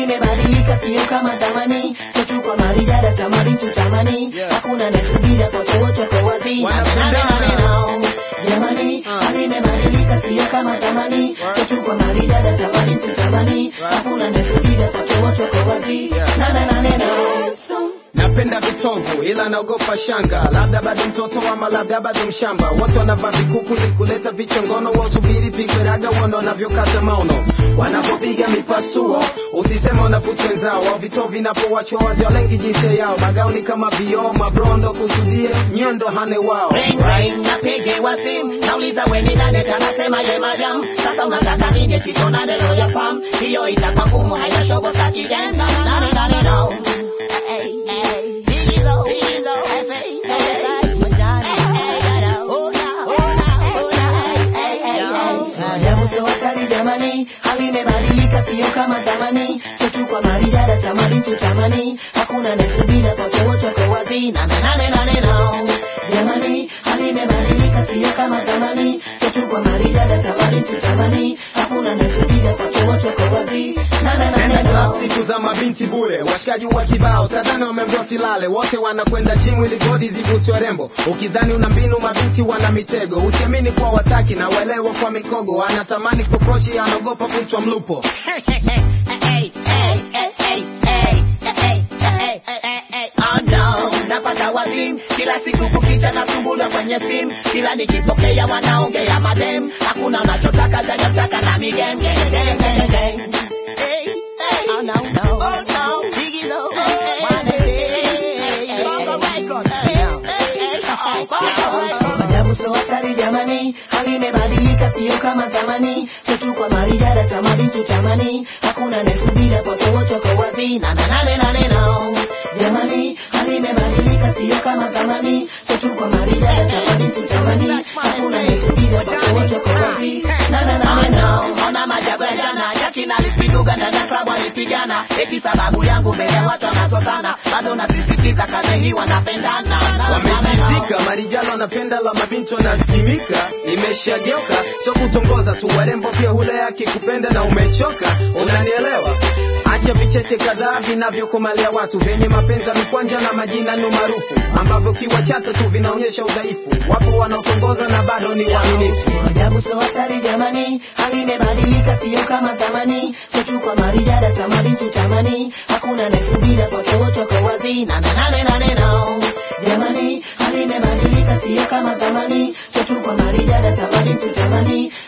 imebadilika sio kama zamani sio tu kwa marijada tamani tutamani Yeah. hakuna nesubira sote wote kwa wazi Na- na- na- na- na- na- na. jamani Uh. hali imebadilika sio kama zamani sio tu kwa marijada tamani tutamani hakuna nesubira sote wote kwa wazi Yeah. na na na na na napenda vitovu ila naogopa shanga labda bado mtoto ama labda bado mshamba wote wanavaa vikuku ni kuleta vichongono wasubiri pigwe raga uone wanavyokata maono wanapopiga mipasuo usisema wanavuta wenzao au vitovu vinapowachwa wazi walengi jinsia yao magauni kama vioo mabrondo kusudie nyendo hane wao Ring ring napigiwa simu nauliza we ni nani tanasema ye madam sasa unataka nije chitonane roya fam hiyo itakuwa ngumu haina shobo staki game nane nane no Hey, hey, Zillizo, Zillizo, hey, hey, hey, Majani, hey, hey, oh, na, oh, na, oh, na, hey, hey, hey. Ajabu sio hatari jamani, hali imebadilika sio kama zamani, sio tu kwa maridada tamani tutamani, hakuna nasubira sote wote kwa wazi na na nane nane no. Jamani, hali imebadilika sio kama zamani, sio tu kwa maridada tamani tutamani, hakuna nasubira sote wote kwa wazi na na nane Nenda no. club siku za mabinti bure, washikaji wa kibao tadhani wameambiwa silale, wote wanakwenda gym ili bodi zivutwe rembo. Ukidhani una mbinu, mabinti wana mitego. Usiamini kwa wataki na uelewa kwa mikogo, anatamani kuprochi, anaogopa kuitwa mlupo. napata wazimu kila siku kukicha na sumbula kwenye simu kila nikipokea wanaongea madem hakuna unachotaka zaidi ya kutaka na migem gang, gang, gang, gang. Hey, hey. Oh, no, no. Oh, no. Biggie Low. One, hey, hey, hey, Bongo Records. Hey, hey, hey. Bongo Records. Ajabu sio hatari jamani, hali imebadilika sio kama zamani, sio tu kwa marijada tamani tutamani, hakuna nesubira sote wote kwa wazi na na nane nane no. Jamani, hali imebadilika sio kama zamani, sio tu kwa marijada tamani tutamani, hakuna nesubira sote wote kwa wazi na na nane no. Ona majabu ya jana, Jackie na Lispiduga ndani ya klabu walipigana, eti sababu yangu mbele ya watu wanazozana, bado nasisitiza kazi hii wanapendana. Wamejizika, marijalo wanapenda la mabinti wanazimika, imeshageuka sio kutongoza tu, warembo pia hule akikupenda na umechoka, unanielewa? Acha vicheche kadhaa vinavyokomalia watu vyenye mapenzi ya mikwanja na majina no maarufu ambavyo kiwachata tu vinaonyesha udhaifu. Wapo wanaotongoza na bado ni waaminifu. Ajabu sio hatari jamani, hali imebadilika sio kama zamani, sio tu kwa marijada tamani tutamani, hakuna nesubira sote wote kwa wazi na na nane nane no. Jamani, hali imebadilika sio kama zamani, sio tu kwa marijada tamani tutamani,